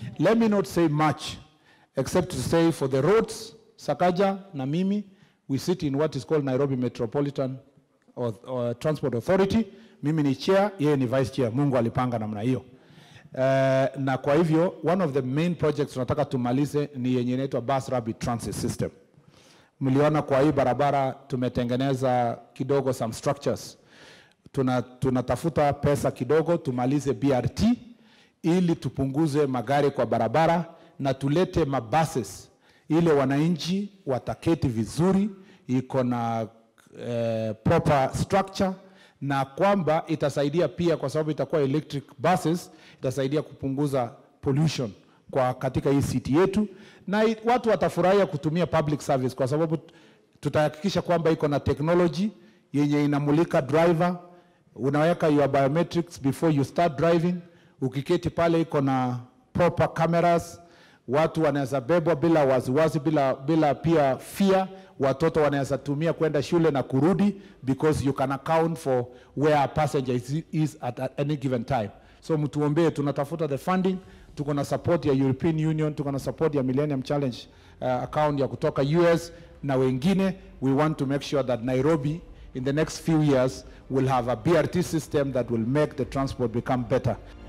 Let me not say much except to say for the roads, Sakaja na mimi, we sit in what is called Nairobi Metropolitan or, or Transport Authority. Mimi ni chair, yeye ni vice chair. Mungu alipanga namna hiyo. Uh, na kwa hivyo one of the main projects tunataka tumalize ni yenye inaitwa Bus Rapid Transit System. Mliona kwa hii barabara tumetengeneza kidogo some structures. Tuna, tunatafuta pesa kidogo tumalize BRT ili tupunguze magari kwa barabara na tulete mabuses ile wananchi wataketi vizuri, iko na eh, proper structure na kwamba itasaidia pia kwa sababu itakuwa electric buses, itasaidia kupunguza pollution kwa katika hii city yetu, na it, watu watafurahia kutumia public service kwa sababu tutahakikisha kwamba iko na technology yenye inamulika driver, unaweka your biometrics before you start driving. Ukiketi pale iko na proper cameras, watu wanaweza bebwa bila wasiwasi, bila, bila pia fear. Watoto wanaweza tumia kwenda shule na kurudi because you can account for where a passenger is, is at, at any given time. So mtuombee, tunatafuta the funding, tuko na support ya European Union, tuko na support ya Millennium Challenge uh, account ya kutoka US na wengine. We want to make sure that Nairobi in the next few years will have a BRT system that will make the transport become better.